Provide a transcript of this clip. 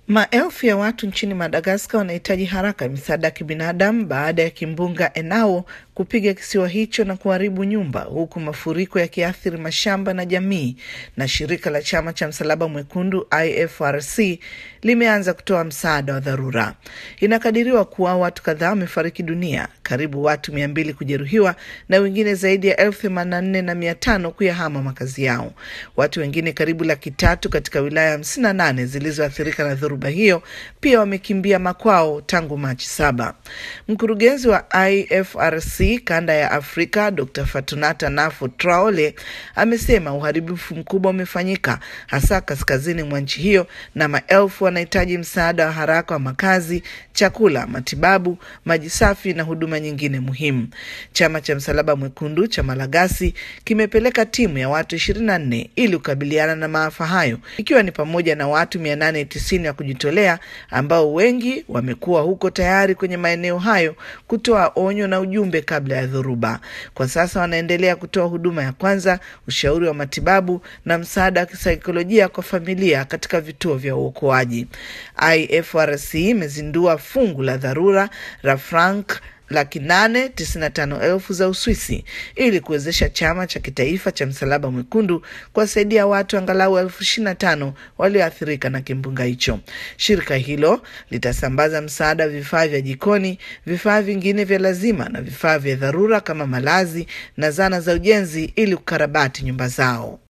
Maelfu ya watu nchini Madagaskar wanahitaji haraka misaada ya kibinadamu baada ya kimbunga Enao kupiga kisiwa hicho na kuharibu nyumba, huku mafuriko yakiathiri mashamba na jamii. Na shirika la chama cha Msalaba Mwekundu IFRC limeanza kutoa msaada wa dharura. Inakadiriwa kuwa watu kadhaa wamefariki dunia, karibu watu mia mbili kujeruhiwa na wengine zaidi ya elfu themanini na nne na mia tano kuyahama makazi yao. Watu wengine karibu laki tatu katika wilaya hamsini na nane zilizoathirika na dhoruba hiyo pia wamekimbia makwao tangu Machi saba. Mkurugenzi wa IFRC kanda ya Afrika Dr Fatunata Nafo Traole amesema uharibifu mkubwa umefanyika hasa kaskazini mwa nchi hiyo, na maelfu wanahitaji msaada wa haraka wa makazi, chakula, matibabu, maji safi na huduma nyingine muhimu. Chama cha Msalaba Mwekundu cha Malagasi kimepeleka timu ya watu ishirini na nne ili kukabiliana na maafa hayo, ikiwa ni pamoja na watu mia nane tisini wa kujitolea ambao wengi wamekuwa huko tayari kwenye maeneo hayo kutoa onyo na ujumbe kabla ya dhoruba. Kwa sasa wanaendelea kutoa huduma ya kwanza, ushauri wa matibabu na msaada wa kisaikolojia kwa familia katika vituo vya uokoaji. IFRC imezindua fungu la dharura la frank laki nane tisini na tano elfu za Uswisi ili kuwezesha chama cha kitaifa cha Msalaba Mwekundu kuwasaidia watu angalau elfu ishirini na tano walioathirika na kimbunga hicho. Shirika hilo litasambaza msaada wa vifaa vya jikoni, vifaa vingine vya lazima na vifaa vya dharura kama malazi na zana za ujenzi ili kukarabati nyumba zao.